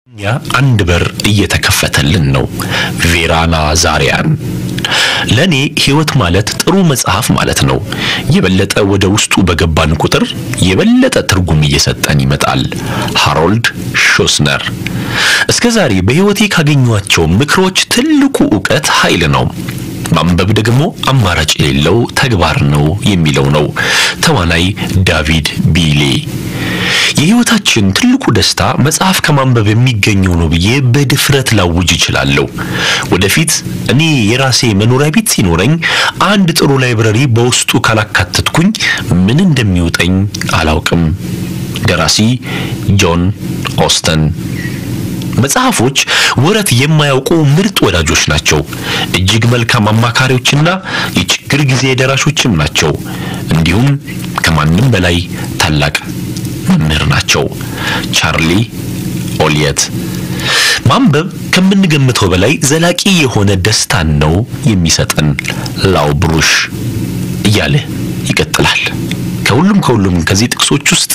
እኛ አንድ በር እየተከፈተልን ነው። ቬራና ዛሪያን ለእኔ ሕይወት ማለት ጥሩ መጽሐፍ ማለት ነው። የበለጠ ወደ ውስጡ በገባን ቁጥር የበለጠ ትርጉም እየሰጠን ይመጣል። ሃሮልድ ሾስነር። እስከ ዛሬ በሕይወቴ ካገኟቸው ምክሮች ትልቁ ዕውቀት ኃይል ነው። ማንበብ ደግሞ አማራጭ የሌለው ተግባር ነው የሚለው ነው ተዋናይ ዳቪድ ቢሌ። የሕይወታችን ትልቁ ደስታ መጽሐፍ ከማንበብ የሚገኘው ነው ብዬ በድፍረት ላውጅ እችላለሁ። ወደፊት እኔ የራሴ መኖሪያ ቤት ሲኖረኝ አንድ ጥሩ ላይብረሪ በውስጡ ካላካተትኩኝ ምን እንደሚውጠኝ አላውቅም። ደራሲ ጆን ኦስተን። መጽሐፎች ወረት የማያውቁ ምርጥ ወዳጆች ናቸው። እጅግ መልካም አማካሪዎችና የችግር ጊዜ ደራሾችም ናቸው። እንዲሁም ከማንም በላይ ታላቅ መምህር ናቸው። ቻርሊ ኦሊየት። ማንበብ ከምንገምተው በላይ ዘላቂ የሆነ ደስታን ነው የሚሰጠን። ላው ብሩሽ እያለ ይቀጥላል። ከሁሉም ከሁሉም ከዚህ ጥቅሶች ውስጥ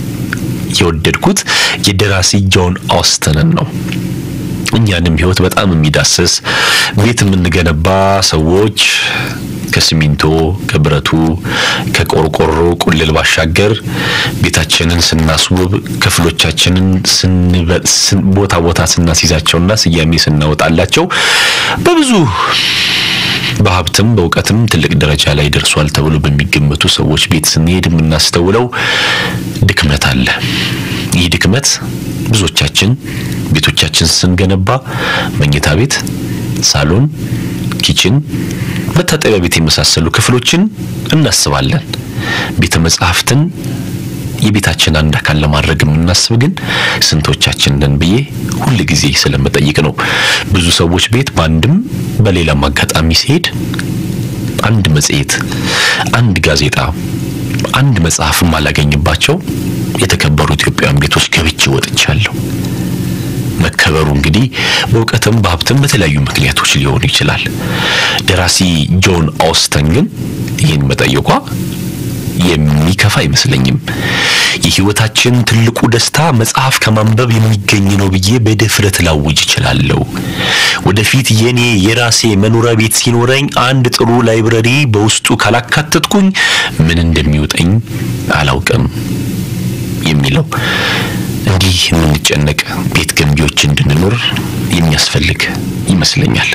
የወደድኩት የደራሲ ጆን ኦስተንን ነው። እኛንም ሕይወት በጣም የሚዳስስ ቤት የምንገነባ ሰዎች ከሲሚንቶ፣ ከብረቱ፣ ከቆርቆሮ ቁልል ባሻገር ቤታችንን ስናስውብ ክፍሎቻችንን ቦታ ቦታ ስናስይዛቸውና ስያሜ ስናወጣላቸው በብዙ በሀብትም በእውቀትም ትልቅ ደረጃ ላይ ደርሷል ተብሎ በሚገመቱ ሰዎች ቤት ስንሄድ የምናስተውለው ድክመት አለ። ይህ ድክመት ብዙዎቻችን ቤቶቻችን ስንገነባ መኝታ ቤት፣ ሳሎን፣ ኪችን፣ መታጠቢያ ቤት የመሳሰሉ ክፍሎችን እናስባለን። ቤተ መጻሕፍትን የቤታችን አንድ አካል ለማድረግ የምናስብ ግን ስንቶቻችን ነን ብዬ ሁል ጊዜ ስለምጠይቅ ነው። ብዙ ሰዎች ቤት በአንድም በሌላም አጋጣሚ ሲሄድ አንድ መጽሔት፣ አንድ ጋዜጣ፣ አንድ መጽሐፍ ማላገኝባቸው የተከበሩ ኢትዮጵያውያን ቤቶች ገብቼ ወጥቻለሁ። መከበሩ እንግዲህ በእውቀትም በሀብትም በተለያዩ ምክንያቶች ሊሆኑ ይችላል። ደራሲ ጆን ኦስተን ግን ይህን መጠየቋ የሚከፋ አይመስለኝም። የሕይወታችን ትልቁ ደስታ መጽሐፍ ከማንበብ የሚገኝ ነው ብዬ በድፍረት ላውጅ እችላለሁ። ወደፊት የኔ የራሴ መኖሪያ ቤት ሲኖረኝ አንድ ጥሩ ላይብረሪ በውስጡ ካላካተትኩኝ ምን እንደሚውጠኝ አላውቅም የሚለው እንዲህ የምንጨነቅ ቤት ገንቢዎች እንድንኖር የሚያስፈልግ ይመስለኛል።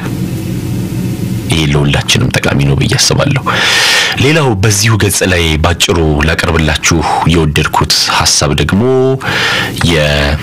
ይሄ ለሁላችንም ጠቃሚ ነው ብዬ አስባለሁ። ሌላው በዚሁ ገጽ ላይ ባጭሩ ላቀርብላችሁ የወደድኩት ሀሳብ ደግሞ የ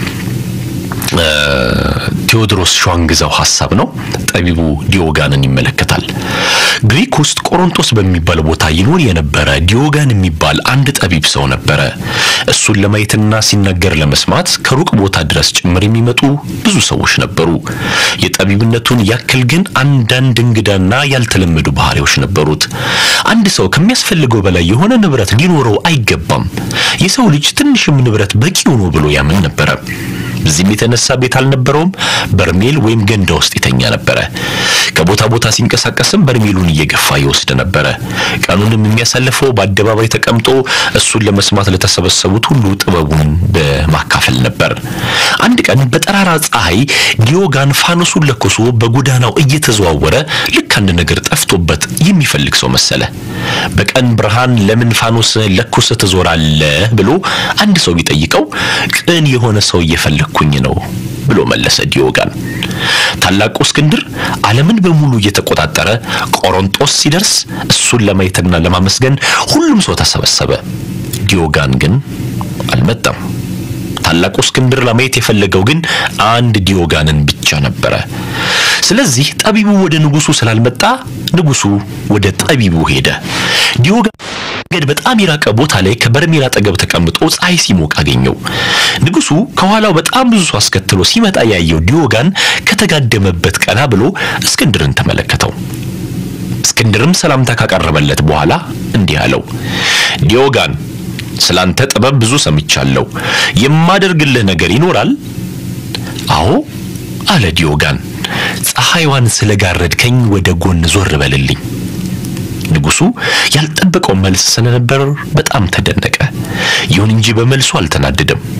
ቴዎድሮስ ሸዋንግዛው ሀሳብ ነው። ጠቢቡ ዲዮጋንን ይመለከታል። ግሪክ ውስጥ ቆሮንቶስ በሚባል ቦታ ይኖር የነበረ ዲዮጋን የሚባል አንድ ጠቢብ ሰው ነበረ። እሱን ለማየትና ሲናገር ለመስማት ከሩቅ ቦታ ድረስ ጭምር የሚመጡ ብዙ ሰዎች ነበሩ። የጠቢብነቱን ያክል ግን አንዳንድ እንግዳና ያልተለመዱ ባህሪዎች ነበሩት። አንድ ሰው ከሚያስፈልገው በላይ የሆነ ንብረት ሊኖረው አይገባም። የሰው ልጅ ትንሽም ንብረት በቂው ነው ብሎ ያምን ነበረ። በዚህም የተነሳ ቤት አልነበረውም። በርሜል ወይም ገንዳ ውስጥ ይተኛ ነበረ። ከቦታ ቦታ ሲንቀሳቀስም በርሜሉን እየገፋ ይወስድ ነበረ። ቀኑንም የሚያሳልፈው በአደባባይ ተቀምጦ እሱን ለመስማት ለተሰበሰቡት ሁሉ ጥበቡን በማካፈል ነበር። አንድ ቀን በጠራራ ፀሐይ ዲዮጋን ፋኖሱን ለኩሶ በጎዳናው እየተዘዋወረ ልክ አንድ ነገር ጠፍቶበት የሚፈልግ ሰው መሰለ። በቀን ብርሃን ለምን ፋኖስ ለኩሰህ ትዞራለህ ብሎ አንድ ሰው ቢጠይቀው ቅን የሆነ ሰው እየፈለግኩኝ ነው ብሎ መለሰ ዲዮጋን። ታላቁ እስክንድር ዓለምን በሙሉ እየተቆጣጠረ ቆሮንጦስ ሲደርስ እሱን ለማየትና ለማመስገን ሁሉም ሰው ተሰበሰበ። ዲዮጋን ግን አልመጣም። ታላቁ እስክንድር ለማየት የፈለገው ግን አንድ ዲዮጋንን ብቻ ነበረ። ስለዚህ ጠቢቡ ወደ ንጉሱ ስላልመጣ ንጉሱ ወደ ጠቢቡ ሄደ። ዲዮጋን መንገድ በጣም የራቀ ቦታ ላይ ከበርሜል አጠገብ ተቀምጦ ፀሐይ ሲሞቅ አገኘው። ንጉሱ ከኋላው በጣም ብዙ ሰው አስከትሎ ሲመጣ ያየው ዲዮጋን ከተጋደመበት ቀና ብሎ እስክንድርን ተመለከተው። እስክንድርም ሰላምታ ካቀረበለት በኋላ እንዲህ አለው፣ ዲዮጋን ስላንተ ጥበብ ብዙ ሰምቻለሁ። የማደርግልህ ነገር ይኖራል? አዎ አለ ዲዮጋን። ፀሐይዋን ስለጋረድከኝ ወደ ጎን ዞር በልልኝ። ንጉሱ ያልጠበቀው መልስ ስለነበር በጣም ተደነቀ። ይሁን እንጂ በመልሱ አልተናደደም።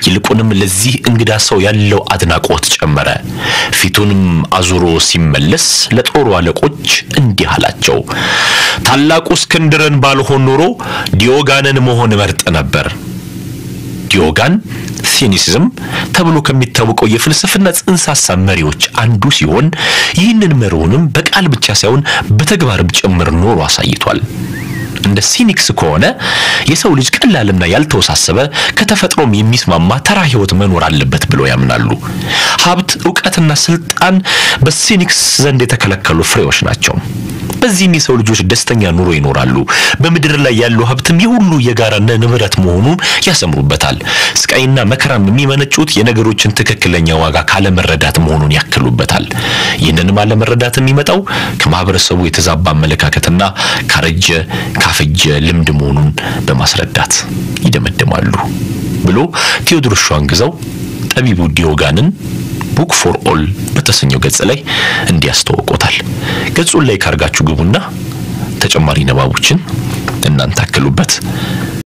ይልቁንም ለዚህ እንግዳ ሰው ያለው አድናቆት ጨመረ። ፊቱንም አዙሮ ሲመለስ ለጦሩ አለቆች እንዲህ አላቸው። ታላቁ እስክንድርን ባልሆን ኖሮ ዲዮጋንን መሆን መርጥ ነበር። ዲዮጋን ሲኒሲዝም ተብሎ ከሚታወቀው የፍልስፍና ጽንሰ ሐሳብ መሪዎች አንዱ ሲሆን ይህንን መሪውንም በቃል ብቻ ሳይሆን በተግባርም ጭምር ኖሮ አሳይቷል። እንደ ሲኒክስ ከሆነ የሰው ልጅ ቀላልና ያልተወሳሰበ ከተፈጥሮም የሚስማማ ተራ ሕይወት መኖር አለበት ብለው ያምናሉ። ሀብት፣ እውቀትና ስልጣን በሲኒክስ ዘንድ የተከለከሉ ፍሬዎች ናቸው። በዚህም የሰው ልጆች ደስተኛ ኑሮ ይኖራሉ። በምድር ላይ ያለው ሀብትም የሁሉ የጋራ ንብረት መሆኑን ያሰምሩበታል። ስቃይና መከራም የሚመነጩት የነገሮችን ትክክለኛ ዋጋ ካለመረዳት መሆኑን ያክሉበታል። ይህንንም አለመረዳት የሚመጣው ከማህበረሰቡ የተዛባ አመለካከትና ካረጀ ካፈጀ ልምድ መሆኑን በማስረዳት ይደመድማሉ ብሎ ቴዎድሮስ ሸዋንግዛው ጠቢቡ ዲዮጋንን ቡክ ፎር ኦል በተሰኘው ገጽ ላይ እንዲያስተዋውቆታል። ገጹን ላይ ካርጋችሁ ግቡና ተጨማሪ ንባቦችን እናንተ አክሉበት።